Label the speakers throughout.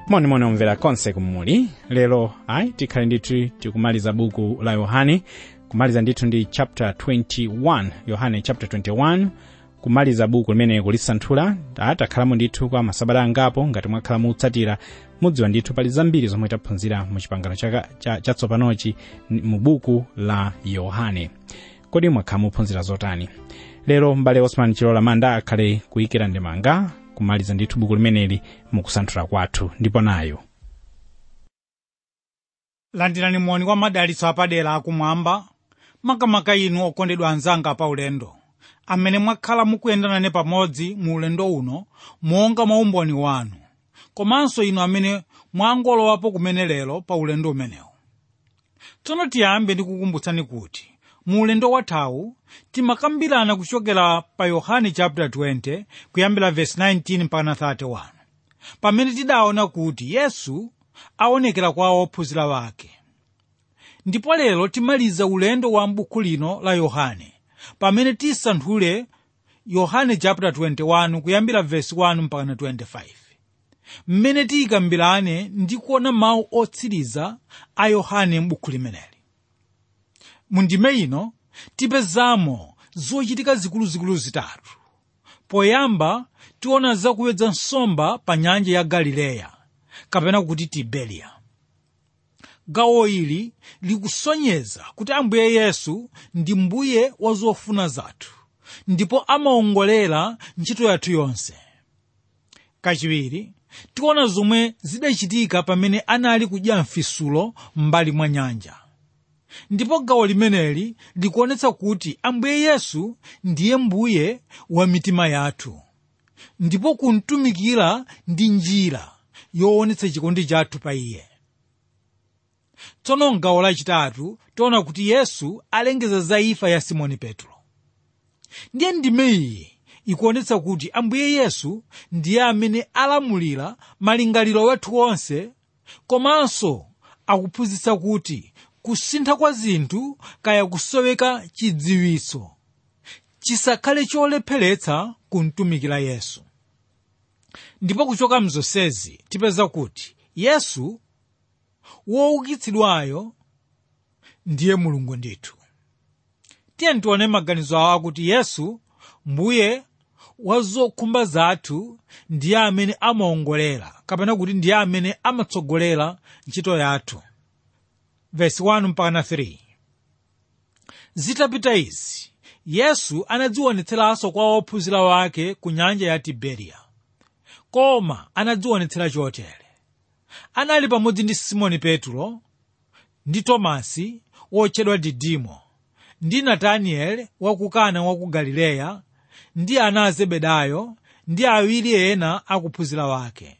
Speaker 1: monimoni omvera konse kumuli lero ayi tikhale ndithu tikumaliza buku la yohane kumaliza ndithu ndi chapter 21 yohane chapter 21 kumaliza buku limene kulisanthula takhalamo ndithu kwa masabata angapo ngati mwakhala mutsatira mudziwa ndithu pali zambiri zomwe taphunzira mu chipangano chatsopanochi cha, cha mu buku la yohane kodi mwakhala muphunzira zotani lero m'bale osman chilola manda akhale kuyikira ndemanga kumaliza ndithu buku limeneli mukusanthula kwathu ndipo nayo
Speaker 2: landirani moni kwa madalitso apadera akumwamba makamaka inu okondedwa anzanga pa ulendo amene mwakhala mukuyendana pamodzi mu ulendo uno monga mwa umboni wanu komanso inu amene mwangolowapo kumene lero pa ulendo umenewu tsono tiyambe ndikukumbutsani kuti mu ulendo wathawu timakambirana kuchokera pa yohane chapter 20 kuyambira verse 19 mpaka 31 pamene tidaona kuti yesu aonekera kwa ophunzira wake ndipo lero timaliza ulendo wa m'buku lino la yohane pamene tisanthule yohane chapter 21 kuyambira verse 1 mpaka 25 mmene tiyikambirane ndi kuona mawu otsiriza a yohane m'buku limeneli mu ndime ino tipezamo zochitika zikuluzikulu zitatu poyamba tiona zakuyedza nsomba pa nyanja ya galileya kapena kuti tiberiya gawo ili likusonyeza kuti ambuye yesu ndi mbuye wa zofuna zathu ndipo amaongolera ntchito yathu yonse kachiwiri tiona zomwe zidachitika pamene anali kudya mfisulo m'mbali mwa nyanja ndipo gawo limeneli likuonetsa kuti ambuye yesu ndiye mbuye wa mitima yathu ndipo kumtumikira ndi njira yoonetsa chikondi chathu pa iye tsono mgawo lachitatu tiona kuti yesu alengeza za imfa ya simoni petro ndiye ndime iyi ikuonetsa kuti ambuye yesu ndiye amene alamulira malingaliro wathu onse komanso akuphunzitsa kuti kusintha kwa zinthu kaya kusoweka chidziwitso chisakhale cholepheretsa kumtumikira yesu ndipo kuchoka mzonsezi tipeza kuti yesu woukitsidwayo ndiye mulungu ndithu tiye tione maganizo awo akuti yesu mbuye wa zokhumba zathu ndiye amene amaongolera kapena kuti ndiye amene amatsogolera ntchito yathu verse 1 mpaka 3 zitapita izi yesu anadzionetseranso kwa ophunzira wake ku nyanja ya tiberiya koma anadzionetsera chotere anali pamodzi ndi simoni petro ndi tomasi wotchedwa didimo ndi natanieli wa ku kana wa ku galileya ndi ana a zebedayo ndi awiri ena akuphunzira wake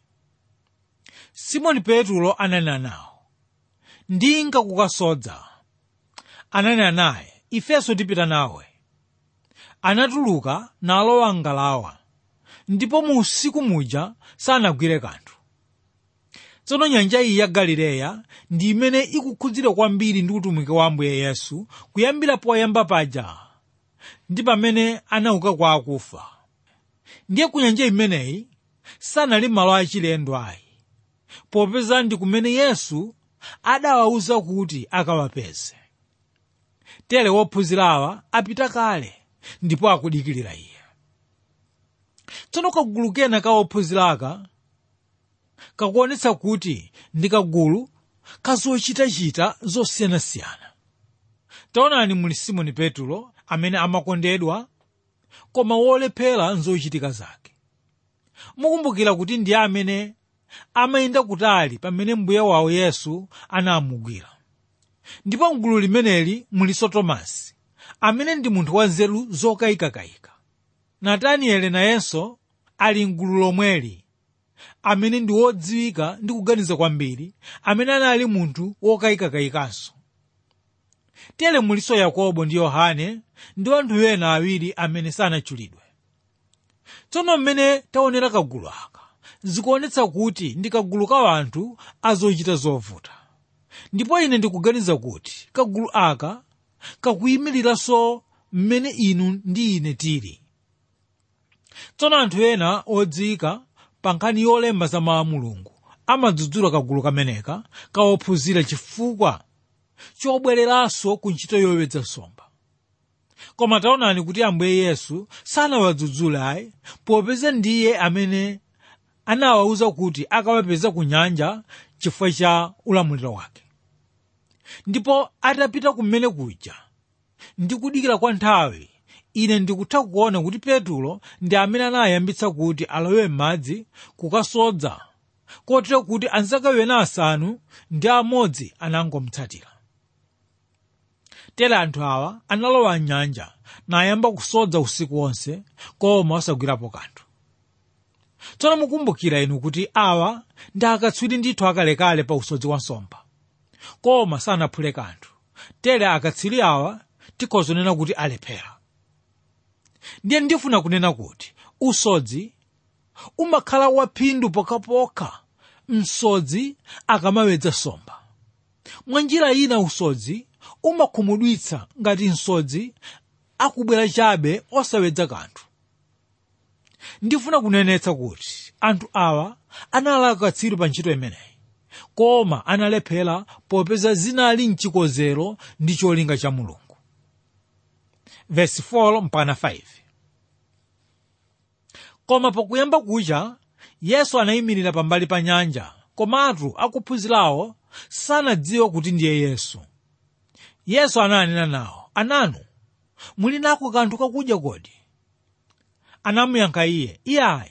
Speaker 2: simoni petro ananena nawo ndinga kukasodza ananena naye ifenso tipita nawe anatuluka nalowa ngalawa ndipo mu usiku muja sanagwire kanthu tsono nyanja iyi ya galileya ndi imene ikukhudzidwa kwambiri ndi utumiki wa ambuye yesu kuyambira poyamba paja ndi pamene anauka kwa akufa ndiye ku nyanja imeneyi sanali malo achilendo ayi popeza ndi kumene yesu adawawuza kuti akawapeze tere wophunzirawa apita kale ndipo akudikirira iye tsono kagulu kena ka ophunziraka kakuonetsa kuti ndi kagulu kazochitachita zosiyanasiyana taonani muli simoni petro amene amakondedwa koma wolephera nzochitika zake mukumbukira kuti ndiye amene amayenda kutali pamene mbuye wawo yesu anamugwira ndipo mgulu limeneli mulinso tomasi amene ndi munthu wa nzeru zokayikakayika natanieli nayenso ali mgulu lomweli amene ndi wodziwika ndi kuganiza kwambiri amene anali munthu wokayikakayikanso tere mulinso yakobo ndi yohane ndi anthu ena awiri amene sanatchulidwe tsono mmene taonera kagulu aka zikuonetsa kuti ndi kagulu ka anthu azochita zovuta ndipo ine ndikuganiza kuti kagulu aka kakuyimiriranso mmene inu ndi ine tili tsono anthu ena odziwika pa nkhani yolemba za mawu a mulungu amadzudzula kagulu kameneka kawophunzira chifukwa chobwereranso ku ntchito yowedza nsomba koma taonani kuti ambuye yesu sanawadzudzule ayi popeza ndiye amene anawawuza kuti akawapeza ku nyanja chifukwa cha ulamuliro wake ndipo atapita kumene kuja ndi kudikira kwa nthawi ine ndikutha kuona kuti petulo ndi amene anayambitsa kuti alowe m'madzi kukasodza kotero kuti anzake wena asanu ndi amodzi anangomutsatira tere anthu awa analowa mnyanja nayamba kusodza usiku wonse koma osagwirapo kanthu tsono mukumbukira inu kuti awa ndi akatswiri ndithu akalekale pa usodzi wa nsomba koma sanaphule kanthu tere akatswiri awa tikhozonena kuti alephera ndiye ndifuna kunena kuti usodzi umakhala waphindu pokhapokha msodzi akamawedza nsomba mwa njira ina usodzi umakhumudwitsa ngati msodzi akubwera chabe osawedza kanthu ndifuna kunenetsa kuti anthu awa anali akatswiri pa ntchito imeneyi koma analephera popeza zinali mchikozero ndi cholinga cha mulungu verse 4 mpaka 5 koma pokuyamba kucha yesu anayimirira pambali pa nyanja komatu akuphunzirawo sanadziwe kuti ndiye yesu yesu ananena nawo ananu muli nako kanthu kakudya kodi anamuyankha iye iyayi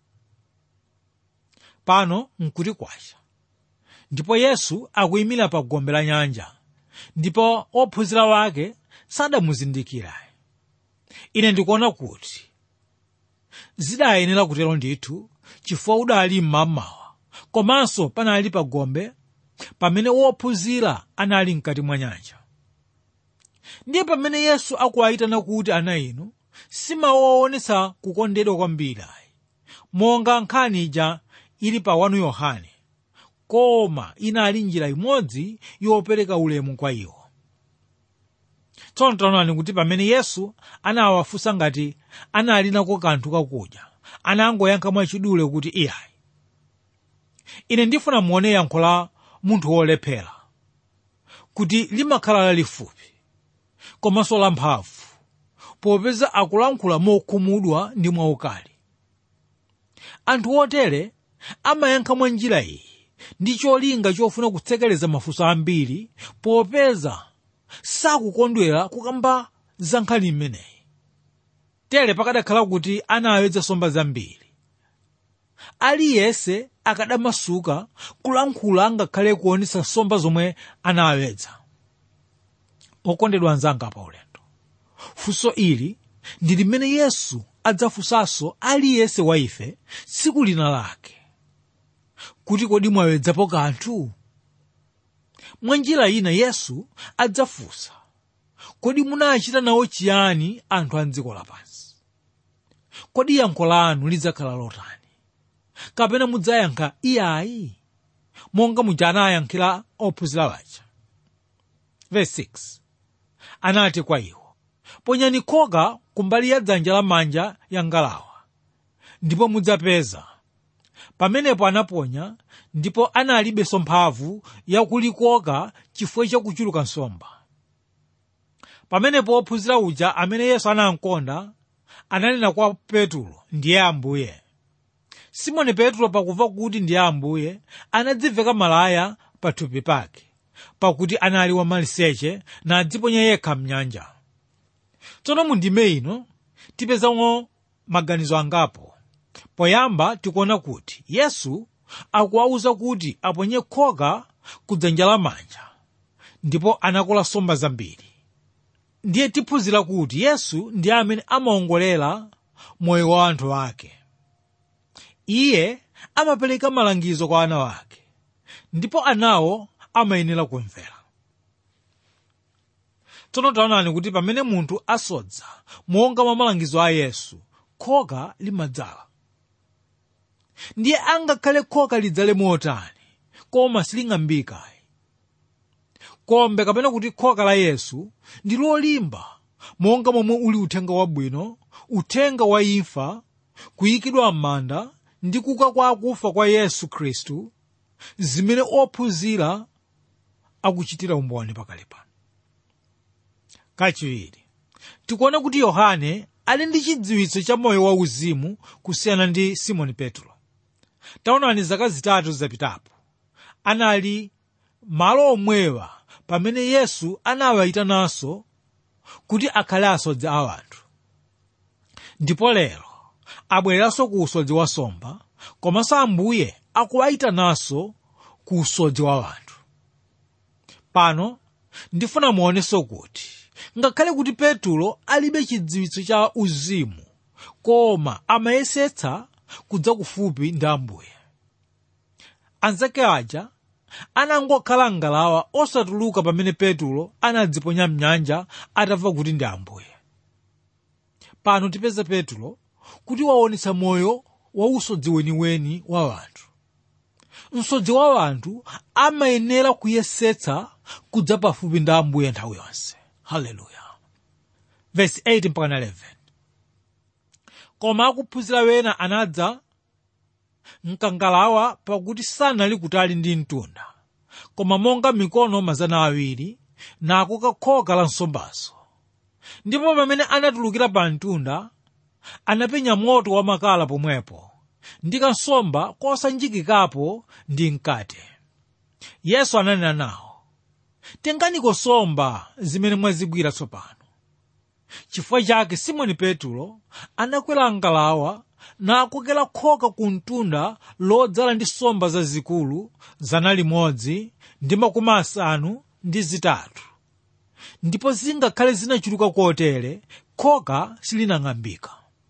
Speaker 2: pano nkuti kwacha ndipo yesu akuyimira pa gombe la nyanja ndipo ophunzira wake sadamuzindikira ine ndikuona kuti zidayenera kutero ndithu chifukwa udali mmamawa komanso panali pa gombe pamene wophunzira anali mkati mwa nyanja ndiye pamene yesu akuwayitana kuti ana inu simawaonetsa kukondedwa kwambiri ayi monga nkhani ija ili pa 1 yohane koma inali njira imodzi yopereka ulemu kwa iwo tsono taonani kuti pamene yesu anawafunsa ngati anali nako kanthu kakudya anangoyankha mwachidule kuti iyayi ine ndifuna muone yankho la munthu wolephera kuti limakhala lalifupi komanso lamphamvu popeza akulankhula mokhumudwa ndi mwaukali anthu otere amayankha mwa njira iyi ndi cholinga chofuna kutsekereza mafunso ambiri popeza sakukondwera kukamba za nkhani imeneyi tere pakadakhala kuti anawedza nsomba zambiri aliyense akadamasuka kulankhula ngakhale kuonetsa nsomba zomwe anawedza okondedwa anzanga pa ulendo funso ili ndi limene yesu adzafunsanso aliyense wa ife tsiku lina lake kuti kodi mwawedzapo kanthu mwa njira ina yesu adzafunsa kodi munachita nawo chiyani anthu a dziko lapansi kodi yankho lanu lidzakhala lotani kapena mudzayankha iyayi monga muja anayankhira ophunzira waja verse 6 anati kwa iwo ponyani khoka kumbali ya dzanja lamanja ya ngalawa ndipo mudzapeza pamenepo anaponya ndipo analibenso mphamvu yakulikoka chifukwa chakuchuluka nsomba pamenepo ophunzira uja amene yesu anamkonda ananena kwa petulo ndiye ambuye simoni petulo pakumva kuti ndiye ambuye anadziveka malaya pathupi pake pakuti anali wamaliseche nadziponya yekha mnyanja tsono mundime ino tipezamo maganizo angapo poyamba tikuona kuti yesu akuwawuza kuti aponye khoka kudzanja lamanja ndipo anakola nsomba zambiri ndiye tiphunzira kuti yesu ndiye amene amaongolera moyo wa anthu ake iye amapereka malangizo kwa ana wake ndipo anawo amayenera kumvera tsono taonani kuti pamene munthu asodza monga mwa malangizo a yesu khoka limadzala ndiye angakhale khoka lidzale motani koma siling'ambikayi kombe kapena kuti khoka la yesu ndi lolimba monga momwe uli uthenga wabwino uthenga wa imfa kuyikidwa m'manda ndi kuka kwa akufa kwa yesu khristu zimene ophunzira akuchitira umboni pakali pano kachiwiri tikuona kuti yohane ali ndi chidziwitso cha moyo wauzimu kusiyana ndi simoni petro taonani zaka zitatu zapitapo anali malo omwewa pamene yesu anawayitananso kuti akhale asodzi a anthu ndipo lero abwereranso ku usodzi wa nsomba komanso ambuye akuwayitananso ku usodzi wa anthu pano ndifuna muonenso kuti ngakhale kuti petulo alibe chidziwitso cha uzimu koma amayesetsa kudza kufupi ndi ambuye anzake aja anangokhala ngalawa osatuluka pamene petulo anadziponya mnyanja atamva kuti ndi ambuye pano tipeza petulo kuti waonetsa moyo wa usodzi weniweni wa anthu msodzi wa anthu amayenera kuyesetsa kudza pafupi ndi ambuye nthawi yonse haleluya verse 8 mpaka 11 koma akuphunzira wena anadza mkangalawa pakuti sanali kutali ndi mtunda koma monga mikono mazana awiri nakoka khoka la nsombazo ndipo pamene anatulukira pa mtunda anapenya moto wamakala pomwepo ndi kansomba kosanjikikapo ndi mkate yesu ananena nawo tenganiko nsomba zimene mwazigwira tsopano chifukwa chake simoni petulo anakwera ngalawa nakokera khoka ku mtunda lodzala ndi nsomba zazikulu zana limodzi ndi makumi asanu ndi zitatu ndipo zingakhale zinachuluka kotere khoka silinang'ambika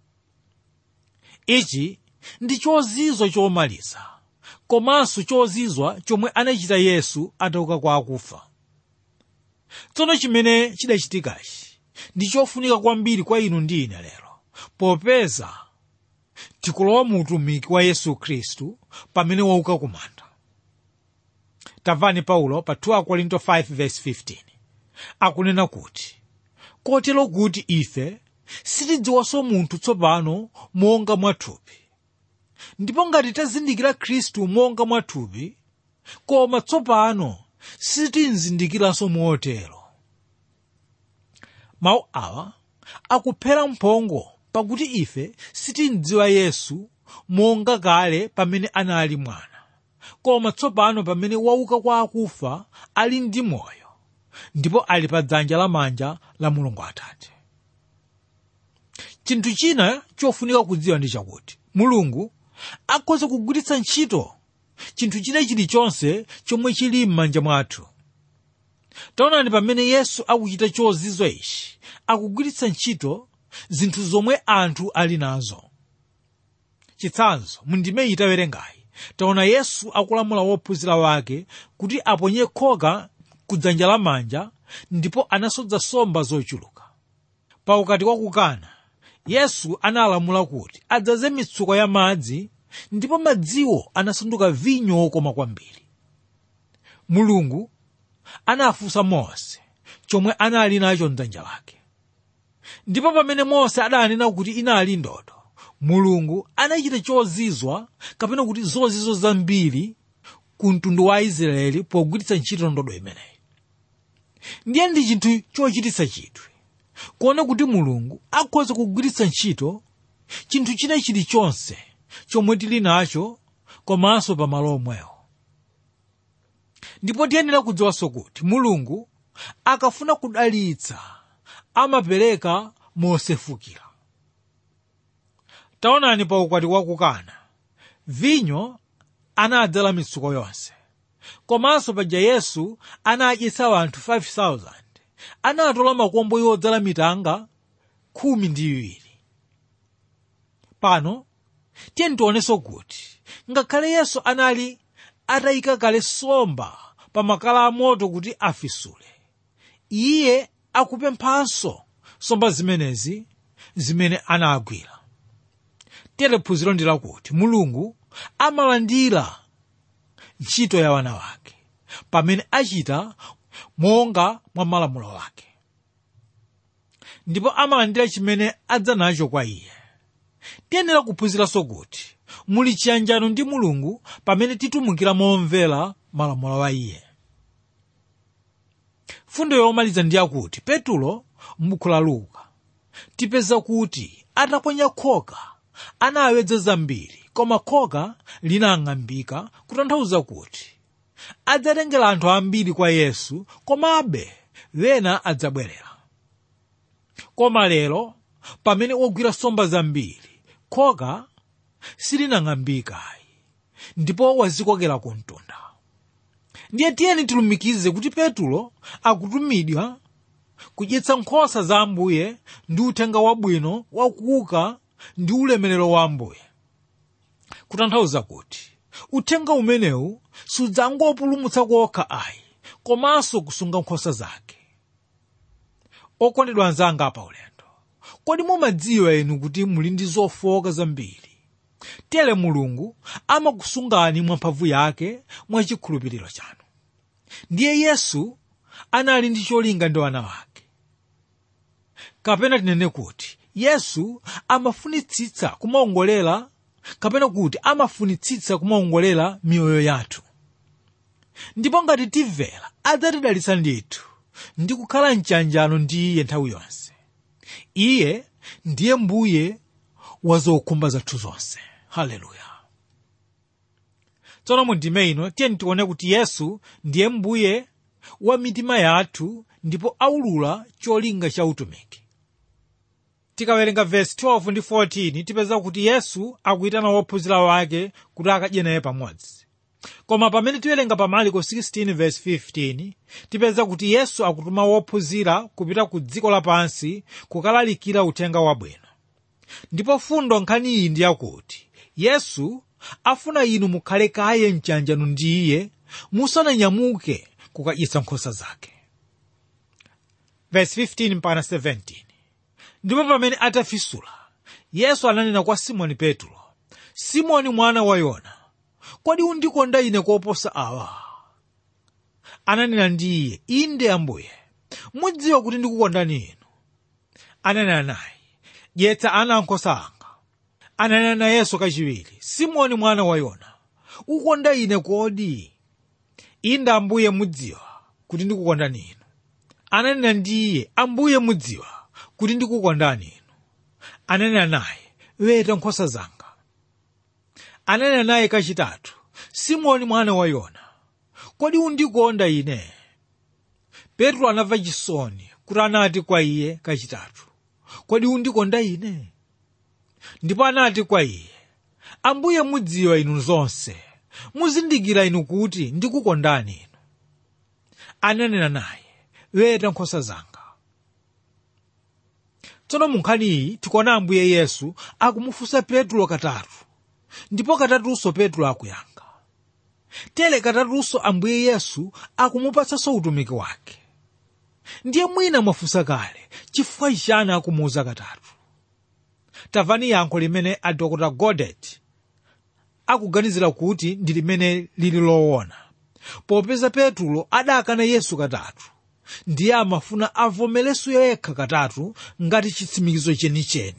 Speaker 2: ichi ndi chozizwa chomaliza komanso chozizwa chomwe anachita yesu atauka kwa akufa tsono chimene chidachitikachi ndi chofunika kwambiri kwa inu ndi ine lero popeza tikulowa mu utumiki wa yesu khristu pamene wauka kumanda tamvani paulo pa 2 korinto 5:15 akunena kuti kotero kuti ife sitidziwanso munthu tsopano monga mwathupi ndipo ngati tazindikira khristu monga mwathupi koma tsopano sitimzindikiranso motero mawu awa akuphera mphongo pakuti ife sitimdziwa yesu monga kale pamene anali mwana koma tsopano pamene wauka kwa akufa ali ndi moyo ndipo ali pa dzanja lamanja la mulungu atate chinthu china chofunika kudziwa ndi chakuti mulungu akhoza kugwiritsa ntchito chinthu china chilichonse chomwe chili m'manja mwathu taonani pamene yesu akuchita chozizwa ichi akugwiritsa ntchito zinthu zomwe anthu ali nazo chitsanzo mundime itawerengayi taona yesu akulamula wophunzira wake kuti aponye khoka ku dzanja lamanja ndipo anasodza nsomba zochuluka pa ukati wa kukana yesu analamula kuti adzaze mitsuko ya madzi ndipo madziwo anasanduka vinyo wokoma kwambiri mulungu anafunsa mose chomwe anali nacho mdzanja lake ndipo pamene mose adanena kuti inali ndodo mulungu anachita chozizwa kapena kuti zozizwa zambiri ku mtundu wa aisraeli pogwiritsa ntchito ndodo imeneyi ndiye ndi chinthu chochititsa chidwi kuona kuti mulungu akhoza kugwiritsa ntchito chinthu china chilichonse chomwe tili nacho komanso pamalo omwewo ndipo tiyenera kudziwanso kuti mulungu akafuna kudalitsa amapereka mosefukira taonani pa ukwati wa kukana vinyo anadzala mitsuko yonse komanso paja yesu anadyetsa anthu 5000 anatola makombo yodzala mitanga khumi ndi iwiri pano tiye tionenso kuti ngakhale yesu anali atayika kale nsomba pa makala amoto kuti afisule iye akupemphanso nsomba zimenezi zimene anagwira tere phunziro ndi lakuti mulungu amalandira ntchito ya wana wake pamene achita monga mwa malamulo wake ndipo amalandira chimene adza nacho kwa iye tiyenera kuphunziranso kuti muli chiyanjano ndi mulungu pamene titumikira momvera malamulo a iye fundo yomaliza ndi yakuti petulo m'buku la luka tipeza kuti ataponya khoka anawedza zambiri koma khoka linang'ambika kutanthauza kuti adzatengera anthu ambiri kwa yesu komabe wena adzabwerera koma lero pamene wagwira nsomba zambiri khoka silinang'ambikayi ndipo wazikokera ku mtunda ndiye tiyeni tilumikize kuti petulo akutumidwa kudyetsa nkhosa za ambuye ndi uthenga wabwino wakuuka ndi ulemerero wa ambuye kutanthauza kuti uthenga umenewu sudzangopulumutsa kokha ayi komanso kusunga nkhosa zake okondedwa anzanga pa ulendo kodi mumadziwa inu kuti muli ndi zofowoka zambiri tere mulungu amakusungani mwa mphamvu yake mwa chikhulupiriro chanu ndiye yesu anali ndi cholinga ndi wana wake kapena tinene kuti yesu amafunitsitsa kumaongolera kapena kuti amafunitsitsa kumaongolera miyoyo yathu ndipo ngati timvera adzatidalitsa ndithu ndi kukhala mchanjano ndi iye nthawi yonse iye ndiye mbuye wa zokhumba zathu zonse haleluya tsono mu ndime ino tiyeni tione kuti yesu ndiye mbuye wa mitima yathu ndipo aulula cholinga cha utumiki tikawerenga vesi 12 ndi 14 tipeza kuti yesu akuyitana wophunzira wake kuti akadye naye pamodzi koma pamene tiwerenga pa marko 16 vesi 15 tipeza kuti yesu akutuma wophunzira kupita ku dziko lapansi kukalalikira uthenga wabwino ndipo fundo nkhani iyi ndi yakuti yesu afuna inu mukhale kaye mchanjano ndi iye musananyamuke kukadyetsa nkhosa zake vesi 15 mpaka 17 ndipo pamene atafisula yesu ananena kwa simoni petro simoni mwana wa yona kodi undikonda ine koposa awa ananena ndi iye inde ambuye mudziwa kuti ndikukondani inu ananena naye dyetsa ana ankhosa anga ananena nayenso kachiwiri simoni mwana wa yona ukonda ine kodi inde ambuye mudziwa kuti ndikukondani inu ananena ndi iye ambuye mudziwa kuti ndikukondani inu ananena naye weta nkhosa zanga ananena naye kachitatu simoni mwana wa yona kodi undikonda ine petro anamva chisoni kuti anati kwa iye kachitatu kodi undikonda ine ndipo anati kwa iye ambuye mudziwa inu zonse muzindikira inu kuti ndikukondani inu ananena naye weta nkhosa zanga tsono mu nkhani iyi tikuona ambuye yesu akumufunsa petro katatu ndipo katatunso petro akuyankha tere katatunso ambuye yesu akumupatsanso utumiki wake ndiye mwina mwafunsa kale chifukwa chani akumuuza katatu tamvani yankho limene a dr godet akuganizira kuti ndi limene lili loona popeza petro adakana yesu katatu ndiye amafuna avomerenso yekha katatu ngati chitsimikizo chenicheni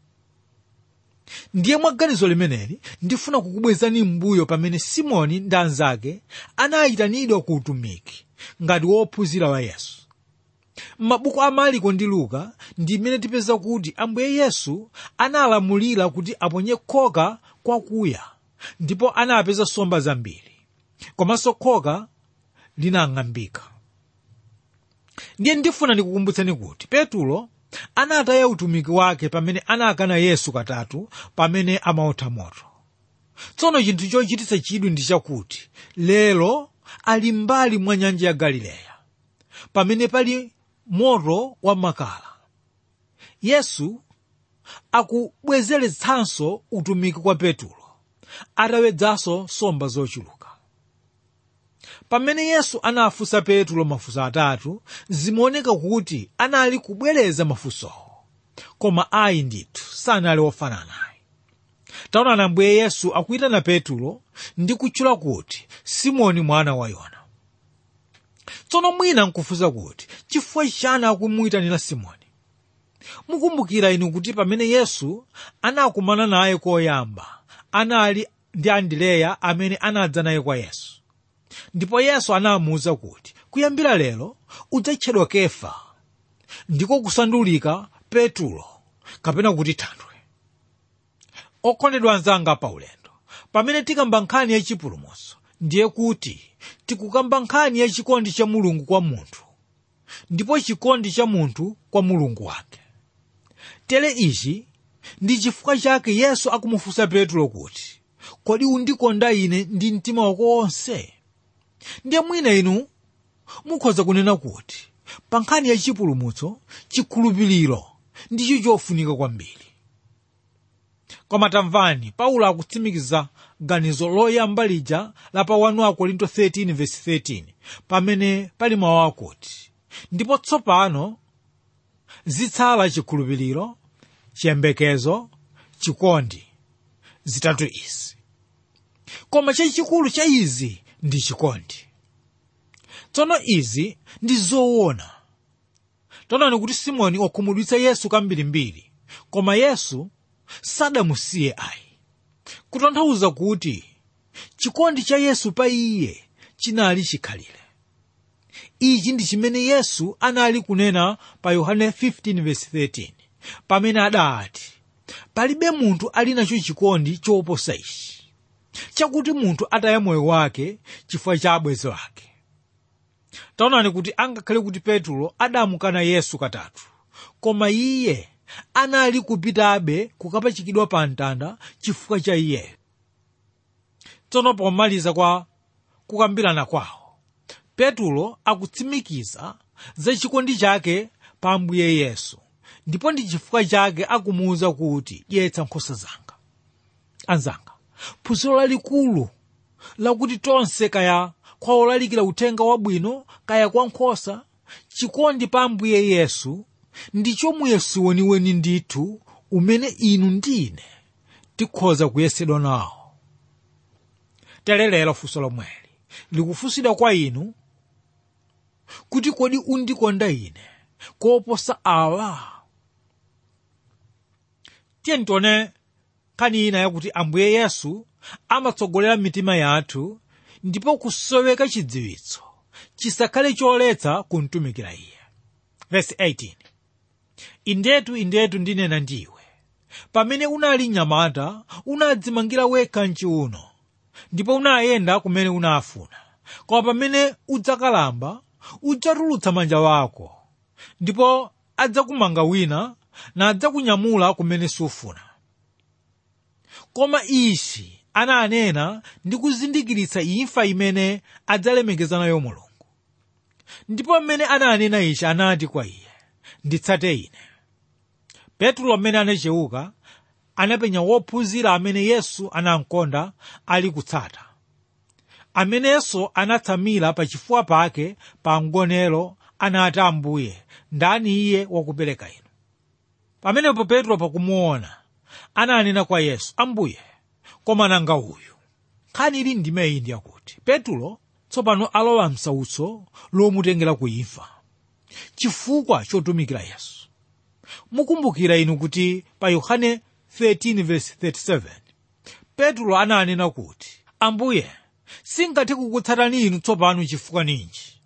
Speaker 2: ndiye mwa ganizo limeneli ndifuna kukubwezani m'mbuyo pamene simoni ndi anzake anayitanidwa ku utumiki ngati wophunzira wa yesu m'mabuku a mariko ndi luka ndi imene tipeza kuti ambuye yesu analamulira kuti aponye khoka kwakuya ndipo anapeza nsomba zambiri komanso khoka linang'ambika ndiye ndifuna ndikukumbutseni kuti petulo anataya utumiki wake pamene anakana yesu katatu pamene amaotha moto tsono chinthu chochititsa chidwi ndi chakuti lero ali mbali mwa nyanja ya galileya pamene pali moto wa makala yesu akubwezeretsanso utumiki kwa petulo atawedzanso nsomba zochuluka pamene yesu anafunsa petulo mafunso atatu zimaoneka kuti anali kubwereza mafunsowo koma ayi ndithu sanali ofanana naye taonani ambuye yesu akuyitana petulo ndi kutchula kuti simoni mwana wa yona tsono mwina nkufunsa kuti chifukwa chani akumuyitanira simoni mukumbukira inu kuti pamene yesu anakumana naye koyamba anali ndi andileya amene anadza naye kwa yesu ndipo yesu anamuwuza kuti kuyambira lero udzatchedwa kefa ndiko kusandulika petulo kapena kuti thanthwe okondedwa anzanga paulendo pamene tikamba nkhani yachipulumutso ndiye kuti tikukamba nkhani ya chikondi cha mulungu kwa munthu ndipo chikondi cha munthu kwa mulungu wake tere ichi ndi chifukwa chake yesu akumufunsa petulo kuti kodi undikonda ine ndi mtima wako wonse ndiye mwina inu mukhoza kunena kuti pa nkhani ya chipulumutso chikhulupiriro ndicho chofunika kwambiri koma tamvani paulo akutsimikiza ganizo loyamba lija la pa 1 akorinto 13:13 pamene pali mawu akuti ndipo tsopano zitsala chikhulupiriro chiyembekezo chikondi zitatu izi koma chachikulu cha izi ndi chikondi tsono izi ndi zoona taonani kuti simoni wakhumudwitsa yesu kambirimbiri koma yesu sadamusiye ayi kutanthauza kuti chikondi cha yesu pa iye chinali chikhalire ichi ndi chimene yesu anali kunena pa yohane 15:13 pamene adati palibe munthu ali nacho chikondi choposa ichi chakuti munthu ataya moyo wake chifukwa cha abwenzi ake taonani kuti angakhale kuti petulo adamukana yesu katatu koma iye anali kupitabe kukapachikidwa pa mtanda chifukwa cha iyeyo tsono pomaliza kwa kukambirana kwawo petulo akutsimikiza za chikondi chake pa ambuye yesu ndipo ndi chifukwa chake akumuwuza kuti dyetsa nkhosa zanga anzanga phunziro lalikulu lakuti tonse kaya kwa olalikira uthenga wabwino kaya kwa nkhosa chikondi pa ambuye yesu ndicho muyeso weniweni ndithu umene inu ndi ine tikhoza kuyesedwa nawo telelero funso lomweli likufunsidwa kwa inu kuti kodi undikonda ine koposa awa tiye ntione nkhani ina yakuti ambuye yesu amatsogolera mitima yathu ndipo kusoweka chidziwitso chisakhale choletsa kumtumikira iye verse 18 indetu indetu ndinena ndiwe pamene unali mnyamata unadzimangira wekha mchiuno ndipo unayenda kumene unafuna koma pamene udzakalamba udzatulutsa manja wako ndipo adzakumanga wina nadzakunyamula kumene sufuna koma ichi ananena ndi kuzindikiritsa imfa imene adzalemekeza nayo mulungu ndipo mmene ananena ichi anati kwa iye nditsate ine petro amene anachewuka anapenya wophunzira amene yesu anamkonda ali kutsata amenenso anatsamira pachifuwa pake pa mgonero anati ambuye ndani iye wakupereka inu pamenepo petro pakumuona ananena kwa yesu ambuye koma nanga uyu nkhani ili ndime iyi ndiyakuti petro tsopano alowa msautso lomutengera kuimfa chifukwa chotumikira yesu mukumbukira inu kuti pa yohane 13:37 petro ananena kuti ambuye singathe kukutsatani inu tsopano chifukwa ninji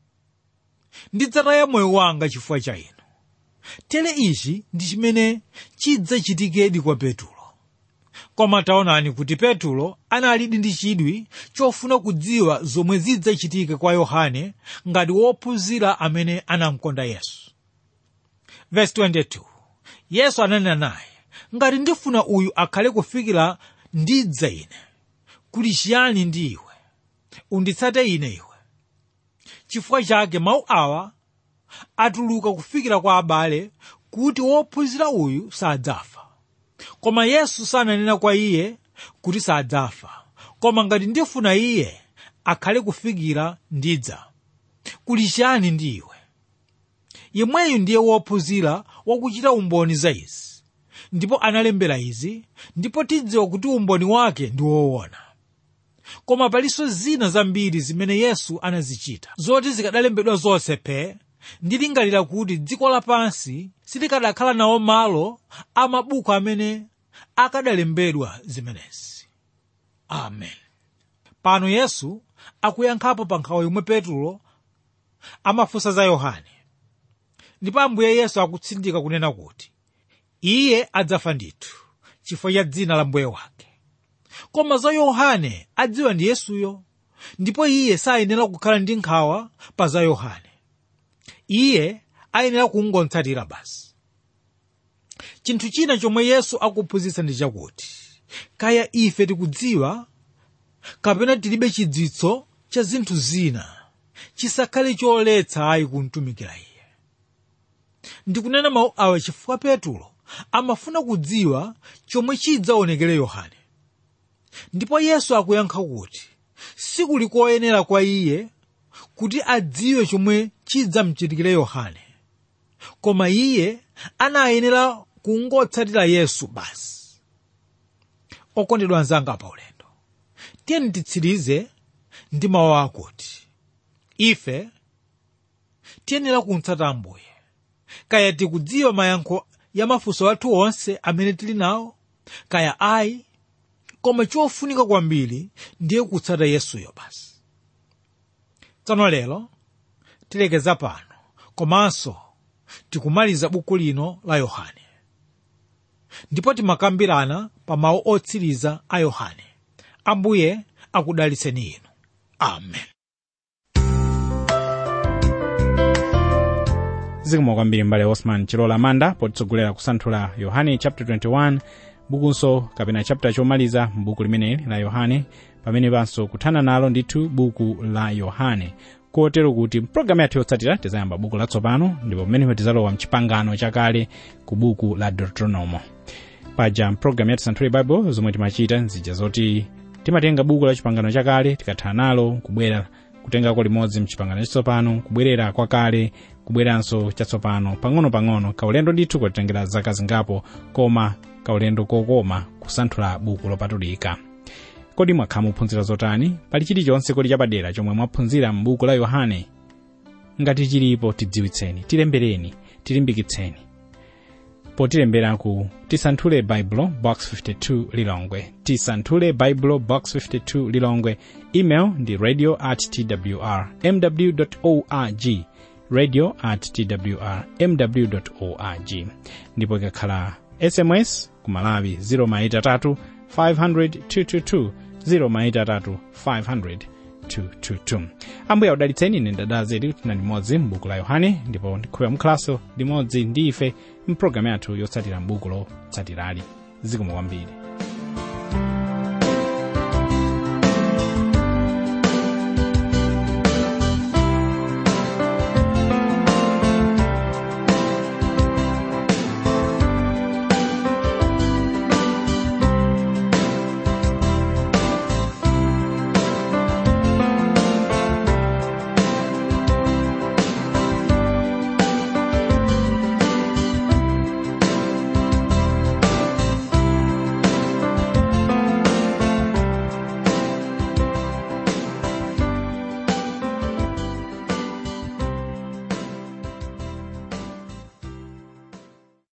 Speaker 2: ndidzataya moyo wanga chifukwa cha inu tere ichi ndi chimene chidzachitikedi kwa petulo koma taonani kuti petulo analidi ndi chidwi chofuna kudziwa zomwe zidzachitike kwa yohane ngati wophunzira amene anamkonda yesu verse 22 yesu ananena naye ngati ndifuna uyu akhale kufikira ndidza ine kuli chiyani ndi iwe unditsate ine iwe chifukwa chake mawu awa atuluka kufikira kwa abale kuti wophunzira uyu sadzafa koma yesu sananena kwa iye kuti sadzafa koma ngati ndifuna iye akhale kufikira ndidza kuli chiyani ndi iwe yemweyu ndiye wophunzira wakuchita umboni za izi ndipo analembera izi ndipo tidziwa kuti umboni wake ndi woona koma palinso zina zambiri zimene yesu anazichita zoti zikadalembedwa zonse phe ndilingalira kuti dziko lapansi silikadakhala nawo malo a mabuku amene akadalembedwa zimenezi amen pano yesu akuyankhapo pa nkhawa yomwe petulo amafunsa za yohane ndipo ambuye yesu akutsindika kunena kuti iye adzafa ndithu chifukwa cha dzina la mbuye wake koma za yohane adziwa ndi yesuyo ndipo iye sayenera kukhala ndi nkhawa pa za yohane iye ayenera kungotsatira basi chinthu china chomwe yesu akuphunzitsa ndi chakuti kaya ife tikudziwa kapena tilibe chidziwitso cha zinthu zina chisakhale choletsa ayi kumtumikira iye ndikunena mawu awa chifukwa petulo amafuna kudziwa chomwe chidzaonekere yohane ndipo yesu akuyankha kuti sikuli koyenera kwa iye kuti adziwe chomwe chidzamchitikire yohane koma iye anayenera kungotsatira yesu basi okondedwa anzanga pa ulendo tiyeni titsirize ndi mawu akuti ife tiyenera kumtsata ambuye kaya tikudziwa mayankho ya mafunso athu onse amene tili nawo kaya ayi koma chofunika kwambiri ndiye kutsata yesuyo basi tsono lero tilekeza pano komanso tikumaliza buku lino la yohane ndipo timakambirana pa mawu otsiriza a yohane ambuye akudalitseni inu amen
Speaker 1: zikomo kwambiri mbale osman chilola manda potitsogolera kusanthula yohane chapter 21 bukunso kapena chapter chomaliza m'buku limeneli la yohane pamene panso kuthana nalo ndithu buku la yohane kotero kuti mpulogalamu yathu yotsatira tizayamba buku latsopano ndipo pamenepo tizalowa mchipangano chakale ku buku la deuteronomo paja mpulogalamu ya tisanthule bible zomwe timachita nzija zoti timatenga buku la chipangano chakale tikathana nalo kubwera kutengako limodzi mchipangano chatsopano kubwerera kwakale kubweranso chatsopano pang'ono-pang'ono kaulendo ndithu kotitengera zaka zingapo koma kaulendo kokoma kusanthula buku lopatulika kodi mwakhala muphunzira zotani pali chilichonse kodi chapadera chomwe mwaphunzira m'buku la yohane ngati chilipo tidziwitseni tilembereni tilimbikitseni potilembera ku tisanthule baibulo box 52 lilongwe tisanthule baibulo box 52 lilongwe email ndi radio at twr mw org radio at twr mw org ndipo ikakhala sms ku malawi 0maitatu 500 222 0maitatu 500 222 ambuye audalitseni ine ndadala zedi kuti tinali limodzi m'buku la yohane ndipo ndikhulupirira mukhalanso limodzi ndi ife mpulogalamu yathu yotsatira m'buku lotsatirali zikomo kwambiri